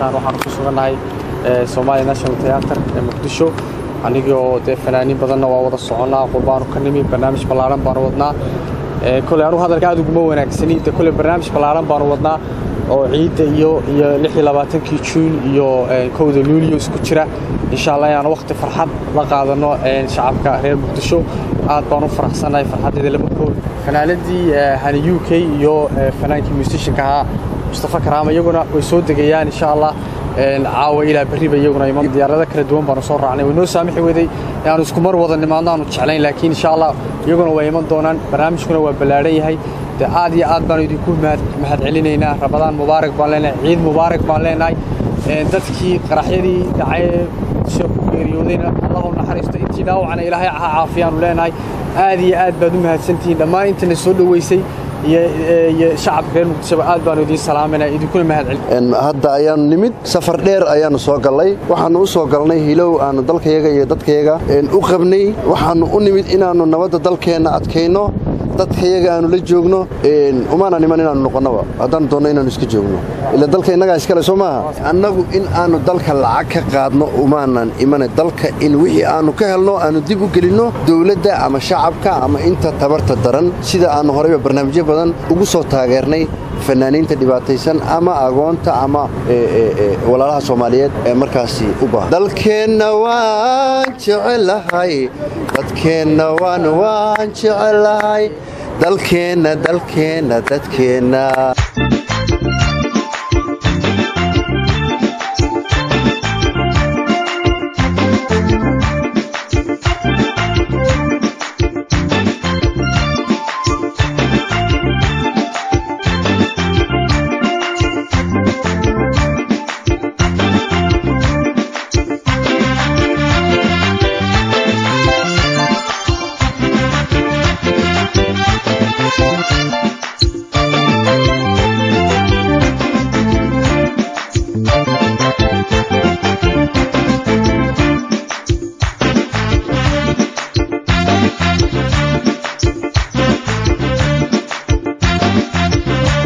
halkaan waxaan ku sugannahay somalia national theater ee muqdisho anigoo dee fanaaniin badanna waa wada soconnaa qurbaanu ka nimi barnaamij ballaaran baanu wadnaa koley anugu hadalka aad uguma wanaagsani de koley barnaamij ballaaran baanu wadnaa oo ciidda iyo iyo lix iyo labaatankii juun iyo kowda luuliyo isku jira insha allah inaan waqti farxad la qaadano shacabka reer muqdisho aad baan u faraxsannahay farxaddeeda lama kool fanaaladii hani u k iyo fanaankii musishanka ahaa mustafa karaama iyaguna way soo degayaan insha allah caawa ilaa berriba iyaguna iman diyaarado kala duwan baanu soo raacnay way noo saamixi weday inaanu isku mar wada nimaadno aanu jeclayn laakiin insha allah iyaguna way iman doonaan barnaamijkuna waa ballaadhan yahay de aad iyo aad baanu idinku mahad celinaynaa rabadaan mubaarak baan leenahay ciid mubaarak baan leenahay dadkii qaraxyadii dhacay muqdisho ku geeriyoodayna allah u naxariisto intii dhaawacna ilaahay ha caafiyaanu leenahay aad iyo aad baad u mahadsantihiin dhammaan intana soo dhoweysay iyo shacabka reer muqdishoba aad baanu idiin salaamayna idinkuna mahad celin hadda ayaanu nimid safar dheer ayaanu soo gallay waxaannu u soo galnay hilow aannu dalkayaga iyo dadkayaga u qabnay waxaannu u nimid inaannu nabadda dalkeenna adkayno dadkayaga aanu la joogno umaana niman inaanu noqonnaba haddaan doonno inaannu iska joogno ila dalka innagaa iskale soo maaha annagu in aannu dalka lacag ka qaadno umaanan imana dalka in wixii aannu ka helno aannu dib u gelinno dowladda ama shacabka ama inta tabarta daran sida aannu horeyba barnaamijyo badan ugu soo taageernay fanaaniinta dhibaataysan ama agoonta ama walaalaha soomaaliyeed ee markaasi u baahan dalkeenna waan jecelahay dadkeenna waan waan jecelahay dalkeenna dalkeenna dadkeenna